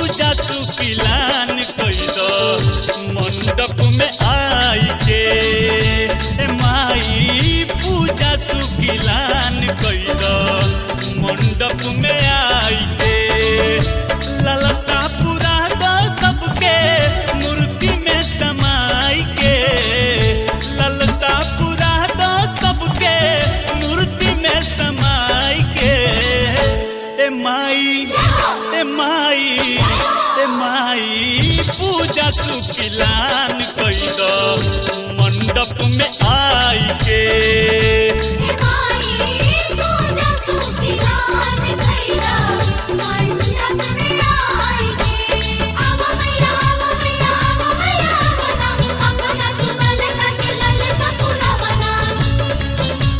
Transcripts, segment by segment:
पूजा सुकिलान कैद मंडप में आई के ए माई पूजा सुकिलान कैद मंडप में आई के ललसा पूरा द सबके मूर्ति में समाई के ललसा पूरा द सबके मूर्ति में समाई के ए माई ए माई ए माई पूजा सुकिलान कैद मंडप में आई के पूजा सुखिलान कैदा मंडप में आई गे आव मैया आव मैया आव मैया बना अपना तुमल कट लल सपुना बना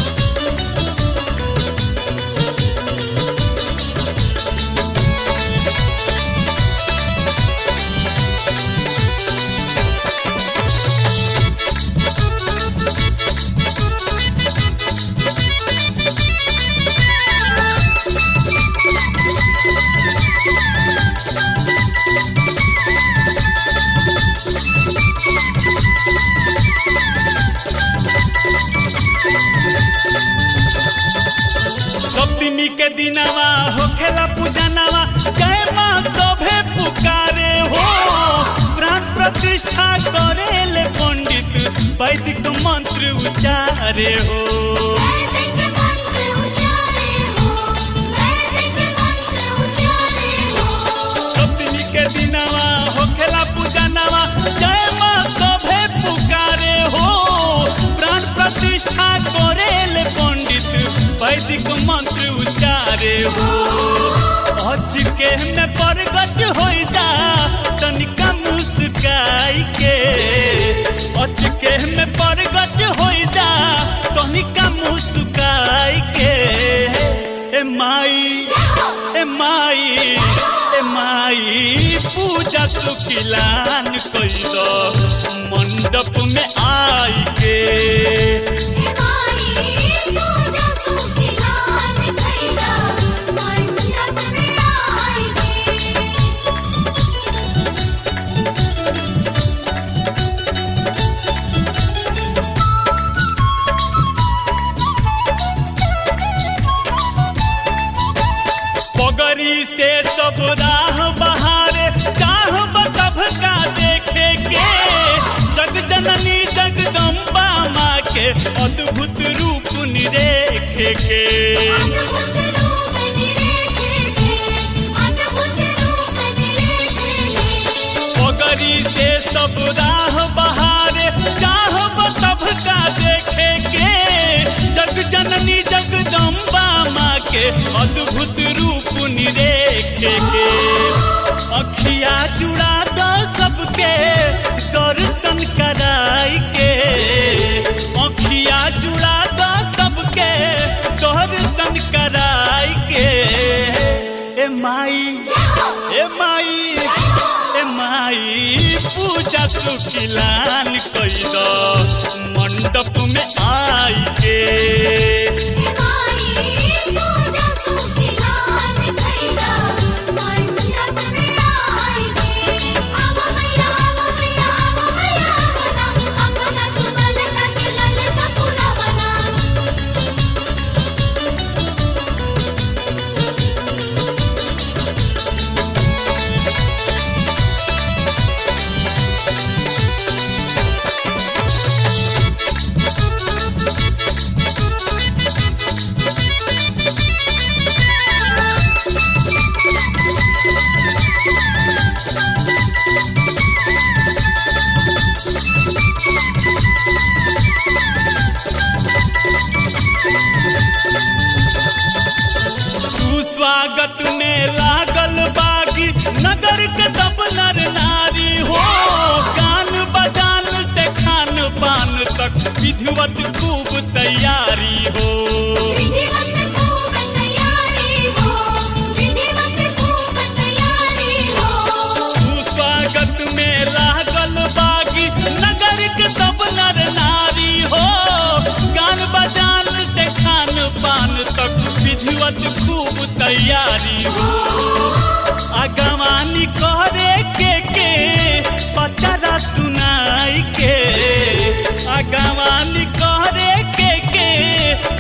सप्तमी के दिनवा होखेला पूजनवा जय माँ सभे पुकारे हो प्राण प्रतिष्ठा करेले पंडित वैदिक मंत्र उचारे हो वैदिक मंत्र उचारे हो वैदिक मंत्र उचारे हो सप्तमी के दिनवा होखेला पूजनवा जय माँ सभे पुकारे हो प्राण प्रतिष्ठा करेले पंडित वैदिक मंत्र उचारे हो अचके में प्रगट हो जा तनिका मुस्काई के अचके में प्रगट हो जा तनिका मुस्काई के ए माई ए माई ए माई पूजा सुकिलान कैद मंडप में आई के माई पूजा सुखिलान कैदा मंडप में आई गे पगरी से सब राह बहारे चाह सब का देखे के जग जननी जगदम्बा माँ के अद्भुत रूप निरेखे के अद्भुत रूप निरेखेगे अद्भुत रूप निरेखेगे पगरी से सब राह बहारे चाह सब का देखे के जग जननी जगदम्बा माँ के अद्भुत रूप निरेखे के अखिया जुड़ा दो सबके दर्शन कराई के अखिया जुड़ा दो सबके दर्शन कराई के ए माई ए माई ए माई पूजा सुखिलान कैद मंडप में आई के माई पूजा सुखिलान कैदा मंडप में आई गे आव मैया आव मैया आव मैया बना अपना तुमल कट लल सपुना बना सुस्वागत में लागल बागी नगर के सब नर नारी हो गान बजान से खान पान तक विधिवत खूब तैयारी हो विधिवत खूब तैयारी हो विधिवत खूब तैयारी हो सुस्वागत में लागल बागी नगर के सब नर नारी हो गान बजान से खान पान तक विधिवत खूब तैयारी हो अगवानी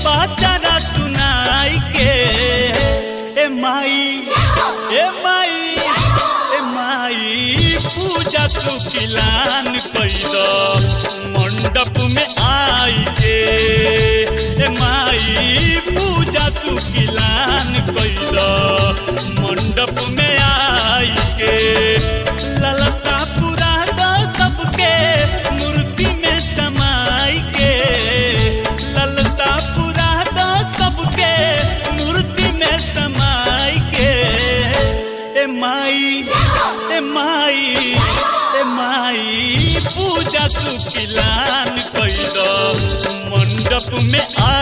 पाचारा सुनाई के ए माई ए माई ए माई पूजा सुखिलान कैद मंडप में आई के ए माई पूजा सुखिलान कैद मंडप में आई के ललसा पूरा दो सबके मूर्ति में समाई के ललसा पूरा दो सबके मूर्ति में समाई के ए माई ए माई ए माई पूजा सुखिलान कैद मंडप में आ